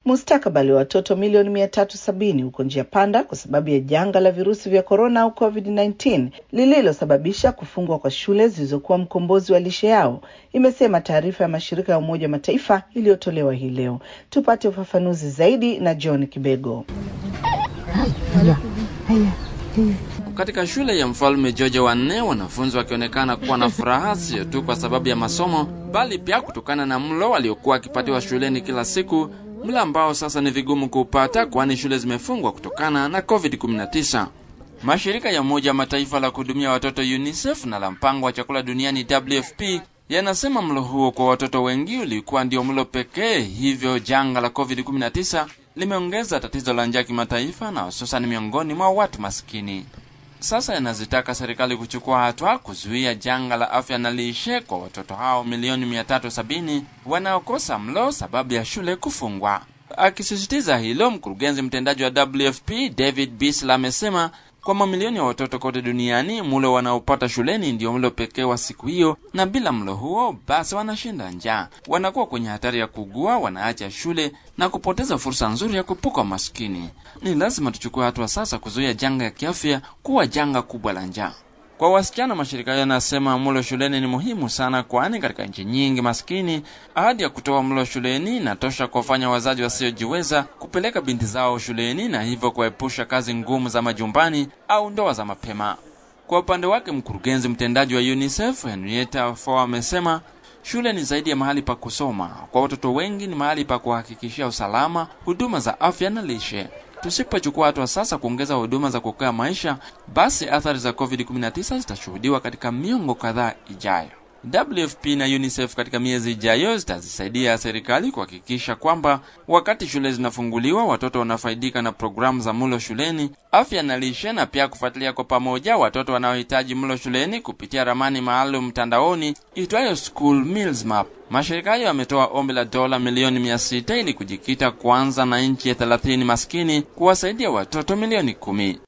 mustakabali wa watoto milioni mia tatu sabini uko njia panda kwa sababu ya janga la virusi vya korona au COVID-19 lililosababisha kufungwa kwa shule zilizokuwa mkombozi wa lishe yao, imesema taarifa ya mashirika ya Umoja wa Mataifa iliyotolewa hii leo. Tupate ufafanuzi zaidi na John Kibego. Katika shule ya mfalme George wa nne, wanafunzi wakionekana kuwa na furaha sio tu kwa sababu ya masomo, bali pia kutokana na mlo waliokuwa wakipatiwa shuleni kila siku, mlo ambao sasa ni vigumu kuupata kwani shule zimefungwa kutokana na COVID-19. Mashirika ya Umoja wa Mataifa la kuhudumia watoto UNICEF na la mpango wa chakula duniani WFP yanasema mlo huo kwa watoto wengi ulikuwa ndio mlo pekee, hivyo janga la COVID-19 limeongeza tatizo la njaa kimataifa na hususan miongoni mwa watu maskini. Sasa yanazitaka serikali kuchukua hatua kuzuia janga la afya na lishe kwa watoto hao milioni 370 wanaokosa mlo sababu ya shule kufungwa. Akisisitiza hilo, mkurugenzi mtendaji wa WFP David Beasley amesema kwa mamilioni ya watoto kote duniani mlo wanaopata shuleni ndio mlo pekee wa siku hiyo, na bila mlo huo basi wanashinda njaa, wanakuwa kwenye hatari ya kugua, wanaacha shule na kupoteza fursa nzuri ya kuepuka maskini. Ni lazima tuchukue hatua sasa kuzuia janga ya kiafya kuwa janga kubwa la njaa. Kwa wasichana, mashirika hayo yanasema mlo shuleni ni muhimu sana, kwani katika nchi nyingi maskini ahadi ya kutoa mlo shuleni inatosha kuwafanya wazazi wasiojiweza kupeleka binti zao shuleni na hivyo kuepusha kazi ngumu za majumbani au ndoa za mapema. Kwa upande wake, mkurugenzi mtendaji wa UNICEF Henrietta Fore amesema shule ni zaidi ya mahali pa kusoma. Kwa watoto wengi ni mahali pa kuhakikishia usalama, huduma za afya na lishe. Tusipochukua hatua sasa kuongeza huduma za kuokoa maisha, basi athari za COVID-19 zitashuhudiwa katika miongo kadhaa ijayo. WFP na UNICEF katika miezi ijayo zitazisaidia serikali kuhakikisha kwamba wakati shule zinafunguliwa, watoto wanafaidika na programu za mlo shuleni, afya na lishe, na pia kufuatilia kwa pamoja watoto wanaohitaji mlo shuleni kupitia ramani maalum mtandaoni itwayo School Meals Map. Mashirika hayo yametoa ombi la dola milioni mia sita ili kujikita kwanza na nchi ya thelathini maskini kuwasaidia watoto milioni kumi.